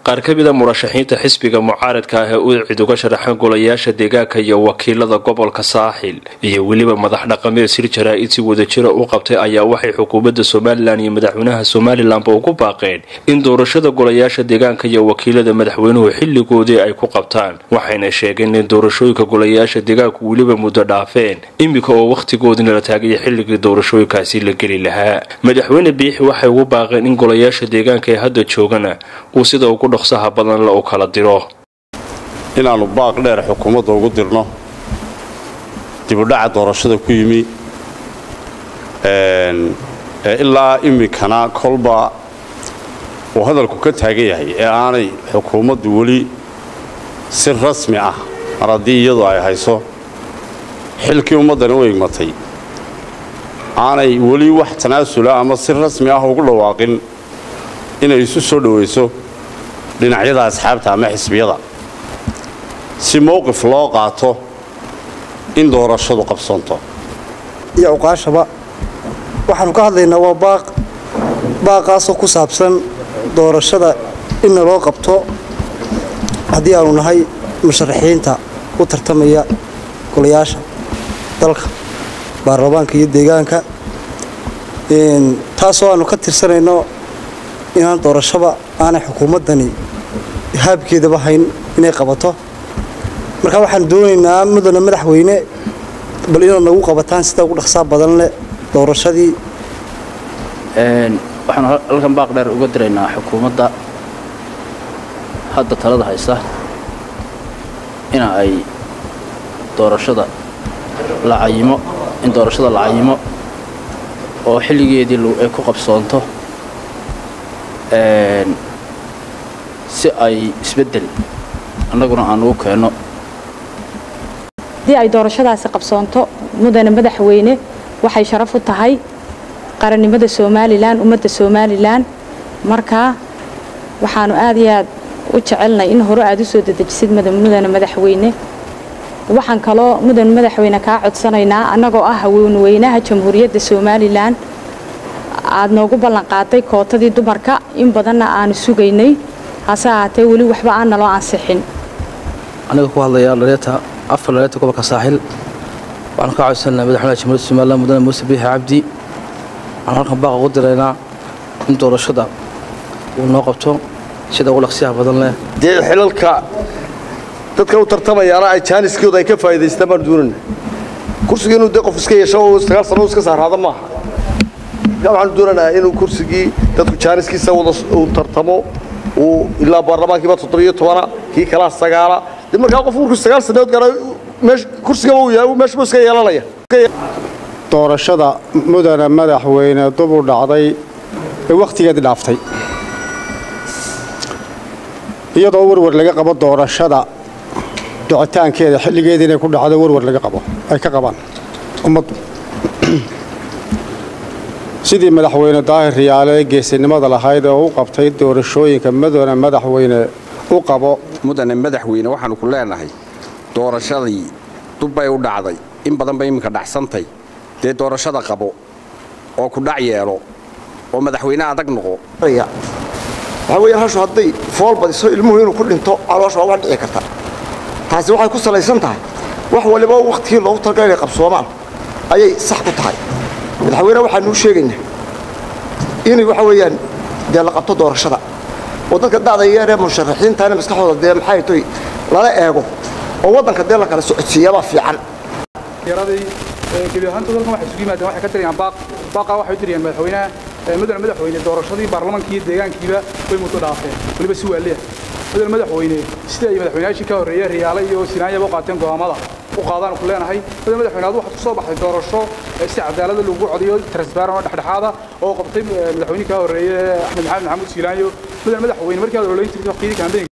qaar ka mida murashaxiinta xisbiga mucaaradka ah ee u cid uga sharaxan golayaasha deegaanka iyo wakiilada gobolka saaxil iyo weliba madax dhaqameed sir jaraa-id si wadajira u qabtay ayaa waxay xukuumadda somalilan iyo madaxweynaha somalilanba ugu baaqeen in doorashada golayaasha deegaanka iyo wakiilada madaxweynuhu xilligoodii ay ku qabtaan waxayna sheegeen in doorashooyinka golayaasha deegaanku weliba muddo dhaafeen iminka oo wakhtigoodina la taagaya xilligii doorashooyinkaasi la geli lahaa madaxweyne biixi waxay ugu baaqeen in golayaasha deegaanka ee hadda joogana uu sida ugu dhaqsaha badan la u kala diro inaannu baaq dheer xukuumadda ugu dirno dibudhaca doorashada ku yimi ilaa iminkana kolba uu hadalku ka taagan yahay ee aanay xukuumaddu weli si rasmi ah mar haddii iyadu ay hayso xilkii ummaddani u igmatay aanay weli wax tanaasula ama si rasmi ah ugu dhawaaqin inay isu soo dhowayso dhinacyada asxaabta ama xisbiyada si mowqif loo qaato in doorashadu qabsoonto iyo awqaashaba waxaannu ka hadlaynaa waa baaq baaqaasoo ku saabsan doorashada inna loo qabto haddii aanu nahay musharaxiinta u tartamaya golayaasha dalka baarlamaanka iyo deegaanka taasoo aannu ka tirsanayno inaan doorashaba aanay xukuumaddani haabkeedaba hayn inay qabato marka waxaan doonaynaa mudana madaxweyne bal inaad nagu qabataan sida ugu dhaqsaa badan leh doorashadii waxaanu halkan baaq dheer uga diraynaa xukuumadda hadda talada haysa ina ay doorashada la cayimo in doorashada la cayimo oo xilligeedii ay ku qabsoonto si ay isbeddel annaguna aan ugu keenno haddii ay doorashadaasi qabsoonto mudane madaxweyne waxay sharaf u tahay qarannimada somalilan ummadda somalilan markaa waxaanu aad iyo aad u jecelnay in hore aad u soo dedejisid mudane madaxweyne waxaan kaloo mudane madaxweyne kaa codsanaynaa annagoo ah haweenweynaha jamhuuriyadda somalilan aad noogu ballanqaaday kootadii dumarka in badanna aanu sugaynay hase ahaatee weli waxba aan naloo ansixin aniga ku hadlaya dhaleeta afar dhaleeta gobolka saaxil waxaanu ka codsanaa madaxweynaha jamhuuriyadda somalilan mudane muuse biixi cabdi waxaan halkan baaqa ugu diraynaa in doorashada uu noo qabto sida ugu dhaqsiyaha badan leh dee xilalka dadka u tartamayaana ay jaaniskooda ay ka faa'iidaystaan baan doonayna kursiga inuu dee qof iska yeesho oo sagaal sano iska saaraada maaha marka waxaanu doonaynaa inuu kursigii dadku jaaniskiisa wada uu tartamo uu ilaa baarlamaankiiba toddobiyo tobana kii kalaa sagaala dee markaa qof markuu sagaal sannadood gaara meesh kursigaba uu yahay meeshbuu iska yeelanaya doorashada mudane madaxweyne dubu dhacday ee wakhtigeedii dhaaftay iyadoo warwar laga qabo doorashada dhicitaankeeda xilligeedii inay ku dhacdo warwar laga qabo ay ka qabaan ummaddu sidii madaxweyne daahir riyaale ee geesinimada lahayd oo u qabtay doorashooyinka mudane madaxweyne u qabo mudane madaxweyne waxaannu ku leenahay doorashadii dubbay u dhacday in badan bay iminka dhacsantay dee doorashada qabo oo ku dhac yeelo oo madaxweyne adag noqo waxaa weeyaan hashu hadday fool badiso ilmuhu inuu ku dhinto caloosha waa wax dhici karta taasi waxay ku salaysan tahay wax waliba wakhtigii loogu talagalay inay qabsoomaan ayay sax ku tahay madaxweyne waxaanuu sheegaynaa inay waxa weeyaan dee la qabto doorashada oo dadka da'da yeer ee musharaxiintaana maskaxdooda dee maxay toy lala eego oo waddanka dee la kala socodsiiyabaa fiican gebi ahaantood halkan waxay isugu yimaadeen waxay ka dirayaan baaq baaqa waxay u dirayaan madaxweynaha mudane madaxweyne doorashadii baarlamaanka iyo deegaankiiba way muddo dhaafeen weliba si waaliya mudane madaxweyne sida ay madaxweynayaashii ka horreeyey riyaale iyo sinaanyaba u qaateen go'aamada u qaadaan ku leenahay mudane madaxweyne adu waxaad ku soo baxday doorasho si cadaalada lagu codiyo transparent oo dhexdhexaada oo qabtay madaxweynihii ka horreeye axmed maxamed maxamuud siilaanyo mudane madaxweyne markii aad ololeyn jirtay waqtiyadii kaambeynka